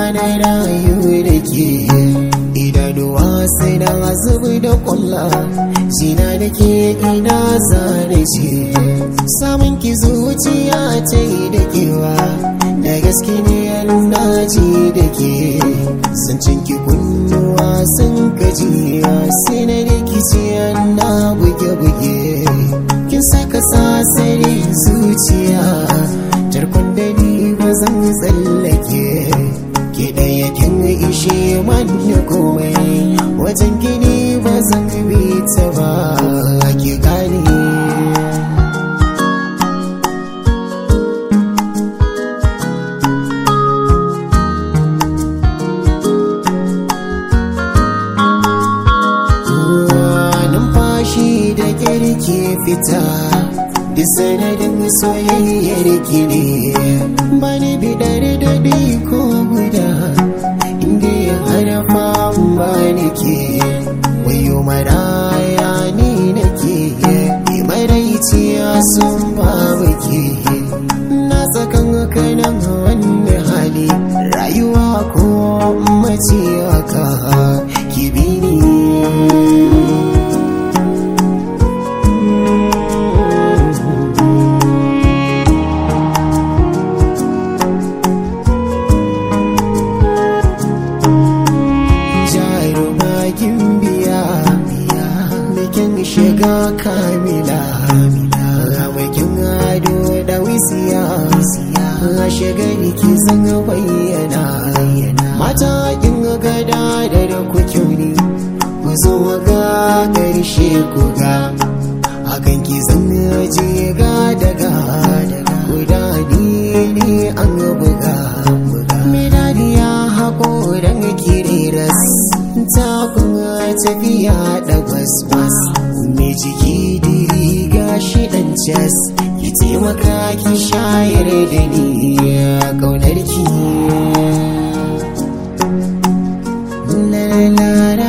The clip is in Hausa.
na rayu da ke idanuwa sai na zubi da kwalla jina da ke ina zane ce samun ki zuciya ta yi da kewa da gaske ne na ji da ke zancen ki kunnuwa sun gajiya sai na rikici na buge-buge kin saka sasari zuciya tarkon da ni ba zan tsallake ke ɗaya kin ishe manne komai wajen gini ba zan bi ta ba ki gane numfashi da kirki fita da sanadin soyayyar ki ne bani bidar daɗi ko guda inda ya harafa ba nake wayo maraya ni nake maraiciya sun ba ke na tsakan kanan wani hali rayuwa ko mace haka ki bi ni jarumakin biya bikin shiga kamila bikin ado da wisiya a shiga ki zan bayyana mata kin gada da da kuke ne ku zo ga ƙarshe ku ga hakan ki zan je ga daga guda ni ne an buga medaliya haƙoran kiriras ta kuma tafiya da waswas mai jiki diri gashi dan cas ki taimaka ki shayar da ni ƙaunar ki la la la